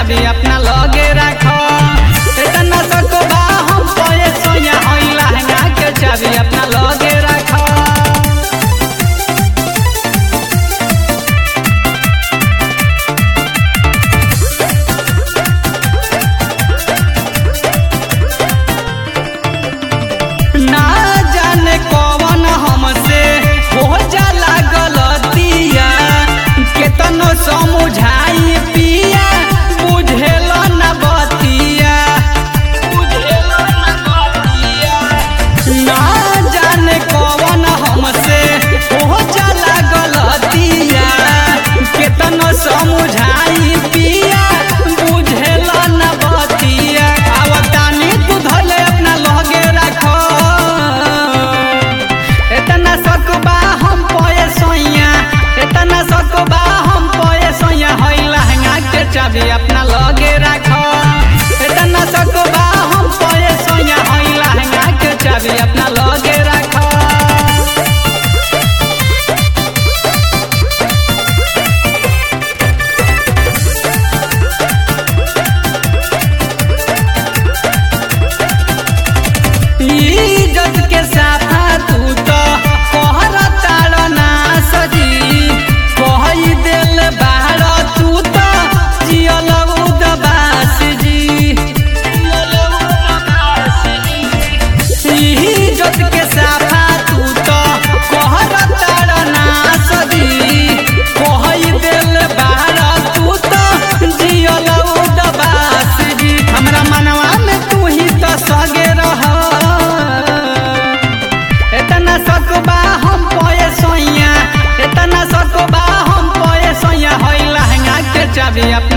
चाबी अपना लगे रख इतना सकबा हम पये सोया होई लहंगा के चाबी अपना लगे रख ना जाने कौन हमसे हो जाला गलतिया केतनो समझाई पिया बुझेल न बतिया बुझेल न बतिया ना जाने कौन हमसे हो जाला गलतिया केतनो समझाई पिया बुझेल न बतिया आवतानी तू धले अपना लगे रखो इतना सकबा हम पये सोइया इतना सकबा हम पये सोइया होई लहंगा के चाबी अपना लगे रखो इतना सकबा हम पये सोइया होई लहंगा के चाबी अपना लगे रखो इज्जत के साथा तू तो कहर ताड़ ना सजी कही दिल बाहर तू तो जियल उदबास जी इज्जत के साथा तू तो कहर ताड़ ना सजी कही दिल बाहर तू तो जियल उदबास जी हमरा मनवा में तू ही तो सगे रह इतना सकबा हम पये सोइया इतना सकबा हम पये सोइया होई लहंगा के चाबी अपना